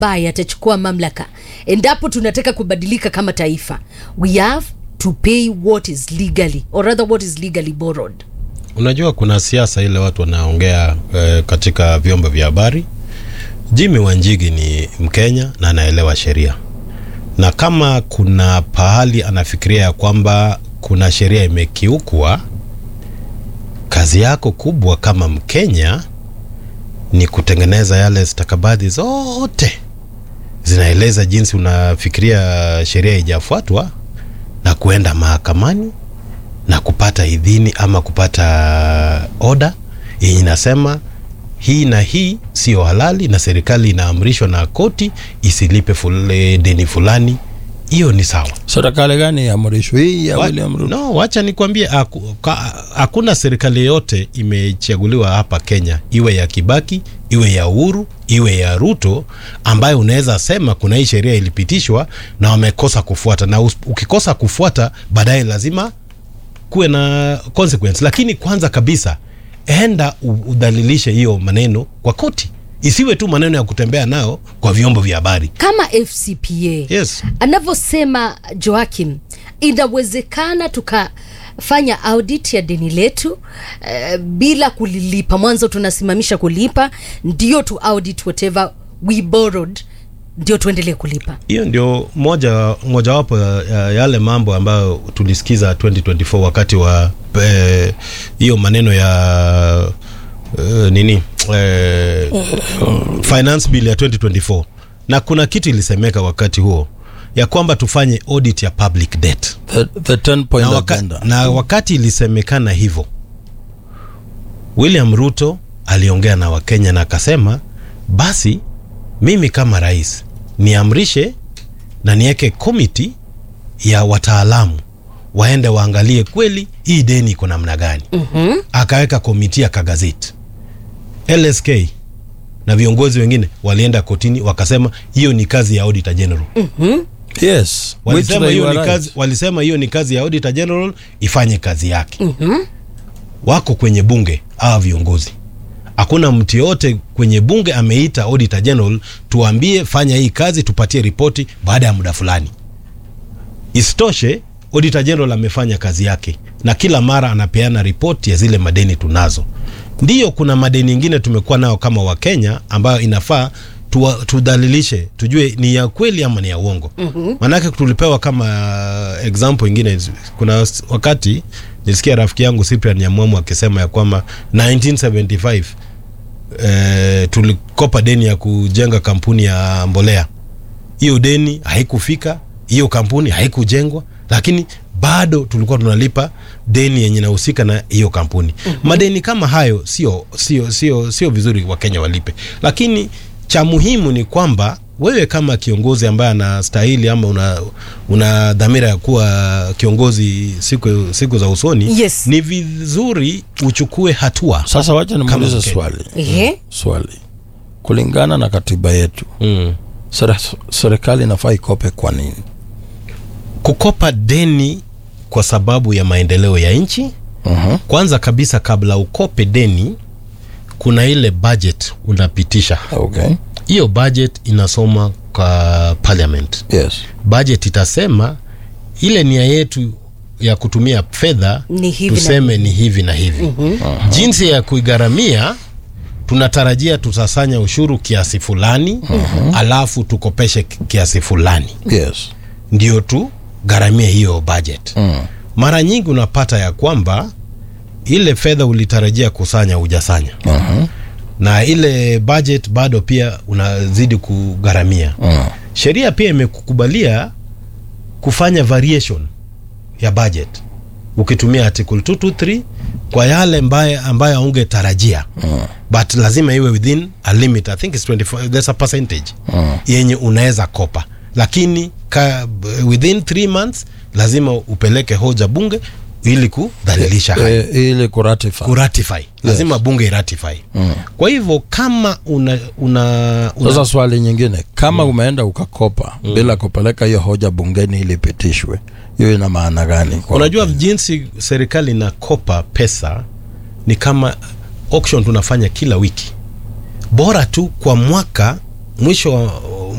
ambaye atachukua mamlaka endapo tunataka kubadilika kama taifa we have to pay what is legally or rather what is legally borrowed Unajua kuna siasa ile watu wanaongea eh, katika vyombo vya habari. Jimmy Wanjigi ni Mkenya na anaelewa sheria, na kama kuna pahali anafikiria ya kwamba kuna sheria imekiukwa, kazi yako kubwa kama Mkenya ni kutengeneza yale stakabadhi zote zinaeleza jinsi unafikiria sheria ijafuatwa na kuenda mahakamani na kupata idhini ama kupata oda yenye inasema hii na hii sio halali na serikali inaamrishwa na koti isilipe fule, deni fulani hiyo ni sawa serikali gani iamrishwe hii ya Wa- William Ruto no wacha nikwambie haku- ka- hakuna serikali yoyote imechaguliwa hapa Kenya iwe ya Kibaki iwe ya Uhuru iwe ya Ruto ambayo unaweza sema kuna hii sheria ilipitishwa na wamekosa kufuata na us- ukikosa kufuata baadaye lazima kuwe na consequence lakini kwanza kabisa enda u- udhalilishe hiyo maneno kwa koti isiwe tu maneno ya kutembea nao kwa vyombo vya habari kama fcpa yes anavyosema joakim inawezekana tukafanya audit ya deni letu uh, bila kulilipa mwanzo tunasimamisha kulipa ndio tu audit whatever we borrowed ndio tuendelee kulipa hiyo ndio moja mojawapo ya ya yale mambo ambayo tulisikiza 2024 wakati wa eh, hiyo maneno ya eh, nini eh, finance bill ya 2024 na kuna kitu ilisemeka wakati huo ya kwamba tufanye audit ya public debt the, the 10 point na, waka, agenda na wakati ilisemekana hivyo William Ruto aliongea na Wakenya na akasema basi mimi kama rais niamrishe na niweke komiti ya wataalamu waende waangalie kweli hii deni iko namna gani. mm-hmm. Akaweka komiti ya kagazeti LSK na viongozi wengine walienda kotini wakasema hiyo ni kazi ya auditor general yes which walisema they hiyo were ni right. kazi, walisema hiyo ni kazi ya auditor general ifanye kazi yake mm-hmm. wako kwenye bunge hawa viongozi hakuna mtu yoyote kwenye bunge ameita auditor general tuambie fanya hii kazi tupatie ripoti baada ya muda fulani isitoshe auditor general amefanya kazi yake na kila mara anapeana ripoti ya zile madeni tunazo ndiyo kuna madeni ingine tumekuwa nayo kama wakenya ambayo inafaa tuwa- tudhalilishe tujue ni ya kweli ama ni ya uongo mm-hmm. manake tulipewa kama uh, example ingine kuna s- wakati nilisikia rafiki yangu cyprian nyamwamu akisema ya kwamba 1975 eh, tulikopa deni ya kujenga kampuni ya mbolea hiyo deni haikufika hiyo kampuni haikujengwa lakini bado tulikuwa tunalipa deni yenye inahusika na hiyo kampuni mm-hmm. madeni kama hayo sio sio sio sio vizuri wakenya walipe lakini cha muhimu ni kwamba wewe kama kiongozi ambaye anastahili ama una, una dhamira ya kuwa kiongozi siku, siku za usoni Yes. ni vizuri uchukue hatua sasa wacha Kama nimuulize Mkenya. swali Ehe. swali kulingana na katiba yetu mm. sere- serikali inafaa ikope kwa nini kukopa deni kwa sababu ya maendeleo ya nchi uh-huh. kwanza kabisa kabla ukope deni kuna ile budget unapitisha okay hiyo budget inasoma kwa parliament yes budget itasema ile nia yetu ya kutumia fedha Ni hivi na tuseme ni hivi na hivi mm-hmm. jinsi ya kuigharamia tunatarajia tutasanya ushuru kiasi fulani mm-hmm. alafu tukopeshe ki- kiasi fulani yes ndio tu gharamia hiyo budget mm. mara nyingi unapata ya kwamba ile fedha ulitarajia kusanya hujasanya uh-huh. na ile budget bado pia unazidi kugharamia uh. sheria pia imekukubalia kufanya variation ya budget ukitumia article 223 kwa yale mbaye ambayo aungetarajia Mm. but lazima iwe within a limit i think it's 25 there's a percentage Mm. yenye unaweza kopa lakini ka, within 3 months lazima upeleke hoja bunge ili kudhalilisha hayo Eh, ili kuratify kuratify lazima bunge iratify Mm. kwa hivyo kama una, una, una sasa swali nyingine kama umeenda ukakopa bila kupeleka hiyo hoja bungeni ili ipitishwe hiyo ina maana gani kwa unajua jinsi serikali inakopa pesa ni kama auction tunafanya kila wiki bora tu kwa mwaka mwisho wa